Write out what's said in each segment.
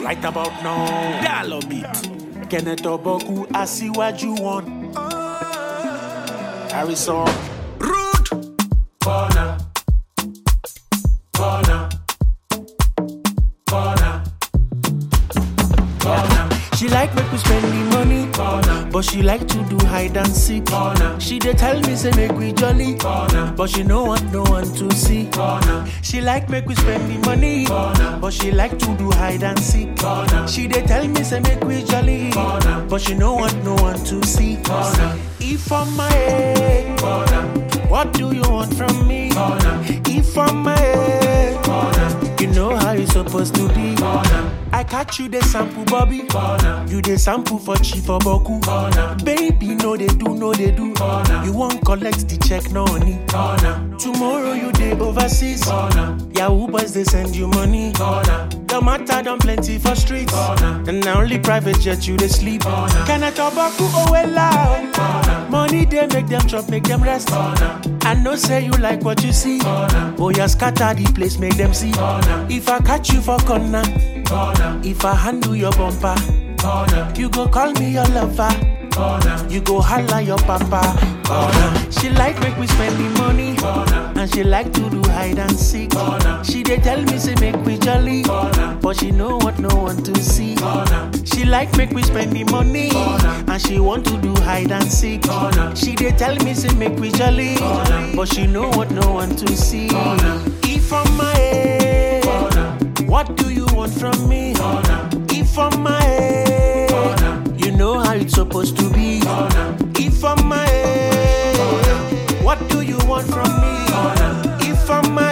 Right about now, Dialogue beat. Kenneth Oboku, Asiwaju one. Harrison. Rude. Corner. Corner. Corner. Corner. She like make we spend the money, Corner. but she like to do hide and seek. Corner. She dey tell me say make we jolly, Corner. but she no want no one to see. Corner. She like make we spend the money, Corner. but she like to do hide and seek. Corner. She dey tell me say make we jolly, Corner. but she no want no one to see. Corner. If I'm my head, Corner. what do you want from me? Corner. If I'm my head, Corner. you know how you supposed to be. Corner. I catch you the sample, Bobby. Corner. You the sample for cheap for Boku. Corner. Baby, no they do, no they do. Corner. You won't collect the check, no honey. Corner. Tomorrow you day overseas. Corner. Yahoo boys they send you money. Corner. Your matter done plenty for streets. Corner. And now only private jet you they sleep. Corner. Can I tobacco oh well loud? Corner. Money they make them chop, make them rest. Corner. I know say you like what you see. Corner. Oh yeah, scatter the place, make them see. Corner. If I catch you for corner. Corner. If I handle your bumper, corner. You go call me your lover, corner. You go holla your papa, corner. She like make we spend the money, corner. And she like to do hide and seek, corner. She dey tell me say make we jolly, corner. But she know what no one to see, corner. She like make we spend the money, corner. And she want to do hide and seek, corner. She dey tell me say make we jolly, corner. But she know what no one to see, corner. If I'm my head, corner. What do you want from me? Corner. If I'm my head, Corner. you know how it's supposed to be. Corner. If I'm my head, what do you want from me? Corner. If I'm my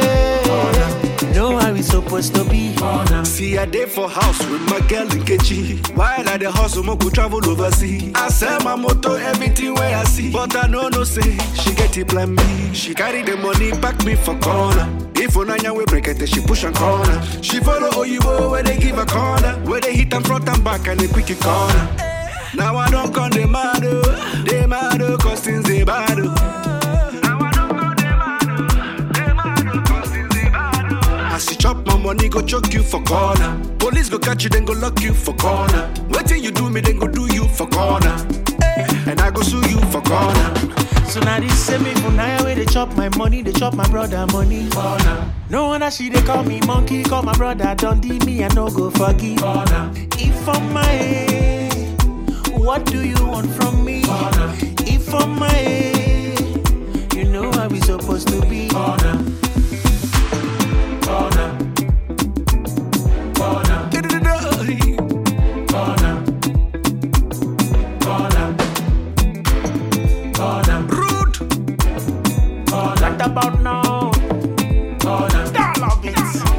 head, you know how it's supposed to be. Corner. See a day for house with my girl Nkechi. While I the hustle, mo go travel overseas. I sell my motor, everything where I see. But I know no say she get it plan B. She carry the money, back me for corner. If Onanya we break it, she push and corner. She follow Oyibo where they give a corner. Where they hit them front and back and they quick it corner. Now I don't come the mad, oh. they mad, oh, cause things they bad. oh. Now I don't come they mad, oh. they mad, oh, cause things they bad. oh. As you chop my money, go choke you for corner. Police go catch you, then go lock you for corner. Waiting you do me, then go do you for corner. And I go sue you for corner. So now this same me for now where they chop my money, they chop my brother money. Corner. No wonder she they call me monkey, call my brother Dundee, me I no go forgive. Corner. If I'm my head, what do you want from me? Corner. If I'm my head, you know how we supposed to be. Corner. Corner. Corner. Corner. Corner. Corner. Rude. Right about now. Corner. Dialogue beats.